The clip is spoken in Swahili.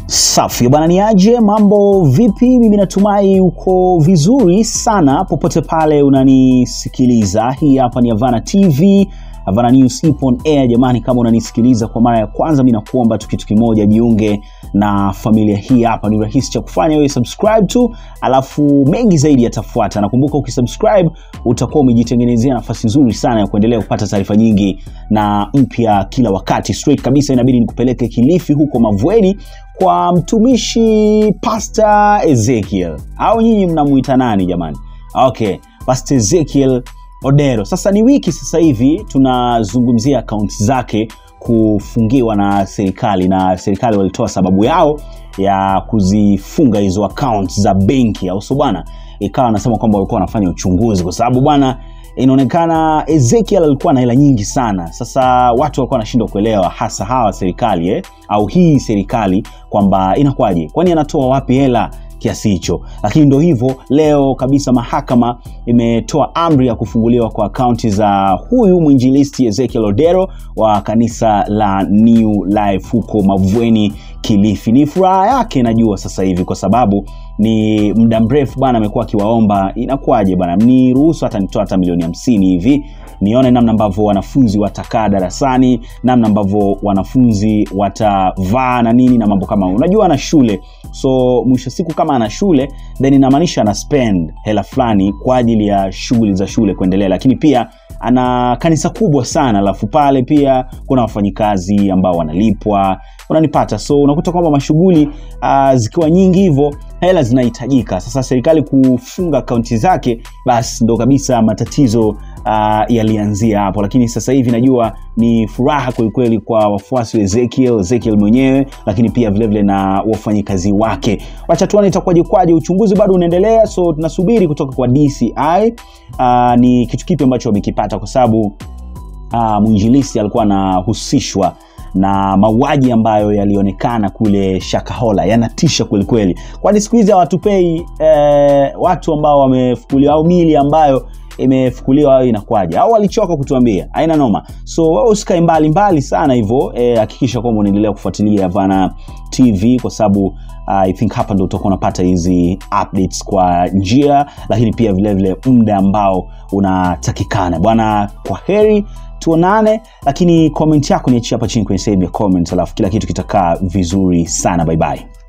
Safi bwana, ni aje? Mambo vipi? Mimi natumai uko vizuri sana popote pale unanisikiliza. Hii hapa ni Havana TV, Havana News ipo on air. Jamani, kama unanisikiliza kwa mara ya kwanza, mi nakuomba tu kitu kimoja, jiunge na familia hii hapa. Ni rahisi cha kufanya, wewe subscribe tu, alafu mengi zaidi yatafuata. Nakumbuka ukisubscribe utakuwa umejitengenezea nafasi nzuri sana ya kuendelea kupata taarifa nyingi na mpya kila wakati. Straight kabisa, inabidi nikupeleke Kilifi huko Mavueni kwa mtumishi Pastor Ezekiel au nyinyi mnamuita nani jamani? Okay, Pastor Ezekiel Odero. Sasa ni wiki sasa hivi tunazungumzia akaunti zake kufungiwa na serikali, na serikali walitoa sababu yao ya kuzifunga hizo akaunti za benki, au sio bwana? Ikawa anasema kwamba walikuwa wanafanya uchunguzi kwa sababu bwana inaonekana Ezekiel alikuwa na hela nyingi sana. Sasa watu walikuwa wanashindwa kuelewa, hasa hawa serikali eh, au hii serikali kwamba inakuwaje, kwani anatoa wapi hela kiasi hicho? Lakini ndo hivyo, leo kabisa mahakama imetoa amri ya kufunguliwa kwa akaunti za huyu mwinjilisti Ezekiel Odero wa kanisa la New Life huko Mavueni, Kilifi. Ni furaha yake najua sasa hivi, kwa sababu ni muda mrefu bwana amekuwa akiwaomba, inakuwaje bwana, mniruhusu hata nitoa hata milioni hamsini hivi nione namna ambavyo wanafunzi watakaa darasani, namna ambavyo wanafunzi watavaa na nini na mambo kama hayo. Unajua ana shule, so mwisho siku kama ana shule then inamaanisha ana spend hela fulani kwa ajili ya shughuli za shule kuendelea, lakini pia ana kanisa kubwa sana, alafu pale pia kuna wafanyikazi ambao wanalipwa, unanipata. So unakuta kwamba mashughuli uh, zikiwa nyingi hivyo hela zinahitajika. Sasa serikali kufunga akaunti zake, basi ndo kabisa matatizo uh, yalianzia hapo, lakini sasa hivi najua ni furaha kwelikweli kwa wafuasi wa Ezekiel, Ezekiel mwenyewe, lakini pia vilevile vile na wafanyikazi wake. Wacha tuone itakuwaje kwaje. Uchunguzi bado unaendelea, so tunasubiri kutoka kwa DCI uh, ni kitu kipi ambacho wamekipata, kwa sababu uh, mwinjilisi alikuwa anahusishwa na mauaji ambayo yalionekana kule Shakahola yanatisha kwelikweli, kwani siku hizi hawatupei eh, watu ambao wamefukuliwa au mili ambayo imefukuliwa au inakwaje, au walichoka kutuambia, haina noma. So wewe usikae mbali mbali sana hivyo, hakikisha eh, kwamba unaendelea kufuatilia Havana TV kwa sababu uh, I think hapa ndo utakuwa unapata hizi updates kwa njia, lakini pia vilevile muda ambao unatakikana bwana. Kwa heri tuonane, lakini comment yako niachie hapa chini kwenye sehemu ya comment, alafu kila kitu kitakaa vizuri sana. Bye bye.